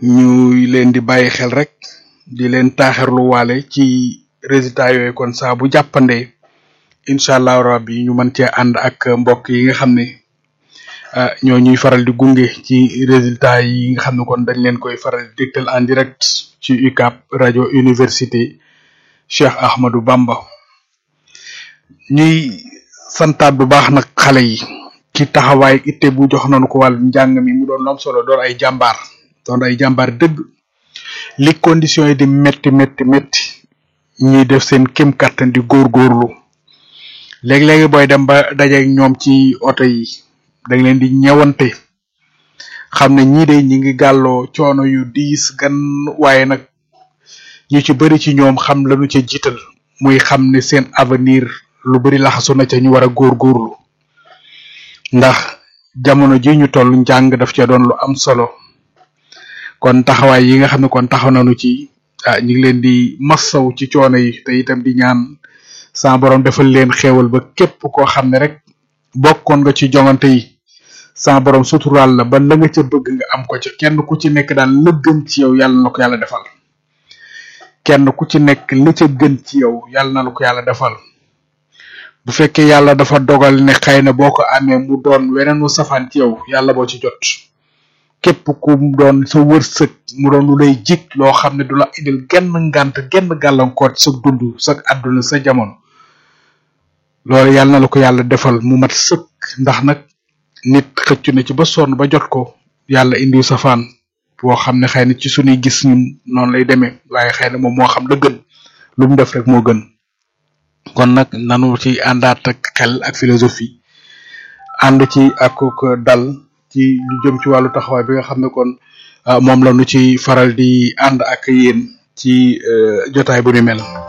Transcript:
ñuy leen di bàyyi xel rek di leen taaxirlu waale ci résultat yooyu kon saa bu jàppandee incha allah rabbi ñu mën cee ànd ak mbokk yi nga xam ne ah ñoo ñuy faral di gunge ci résultat yi nga xam ne kon dañ leen koy faral di dégtal en direct ci UCAB rajo université Cheikh Ahmadou Bamba ñuy santaat bu baax nag xale yi ci taxawaay itte bu jox nañu ko wàllu njàng mi mu doon lu am solo doon ay jàmbaar doon ay jàmbaar dëgg li conditions yi di métti métti métti ñuy def seen kem kattan di góorgóorlu léegi-léegi booy dem ba dajeeg ñoom ci oto yi da nga leen di ñewante xam ne ñii de ñi ngi gàlloo coono yu diis gan waaye nag ñu ci bëri ci ñoom xam lañu ca jiital muy xam ne seen avenir lu bari laxasu na ca ñu war a góorgóorlu ndax jamono ji ñu toll njàng daf ca doon lu am solo kon taxawaay yi nga xam ne kon taxaw nañu ci ah ñu ngi leen di massaw ci coono yi te itam di ñaan sa borom defal leen xéewal ba képp koo xam ne rek bokkoon nga ci jongante yi sa borom suturaal la ba la nga ca bëgg nga am ko ca kenn ku ci nekk daal la gën ci yow yàlla na ko yàlla defal kenn ku ci nekk la ca gën ci yow yàlla na la ko yàlla defal bu fekkee yàlla dafa dogal ne xëy na boo ko amee mu doon weneen wu safaan ci yow yàlla boo ci jot képp ku mu doon sa wërsëg mu doon lu lay jik loo xam ne du la indil genn ngant genn gàllankoor sa dund sa àdduna sa jamono loolu yàlla na la ko yàlla defal mu mat sëkk ndax nag nit xëccu na ci ba sonn ba jot ko yàlla indiw safaan boo xam ne xëy na ci suñuy gis ñun noonu lay demee waaye xëy na moom moo xam la gën lu mu def rek moo gën kon nag nanu ci àndaat ak xel ak philosophie ànd ci ak ko dal ci lu jëm ci wàllu taxawaay bi nga xam ne kon moom la nu ci faral di ànd ak yéen ci jotaay bu ni mel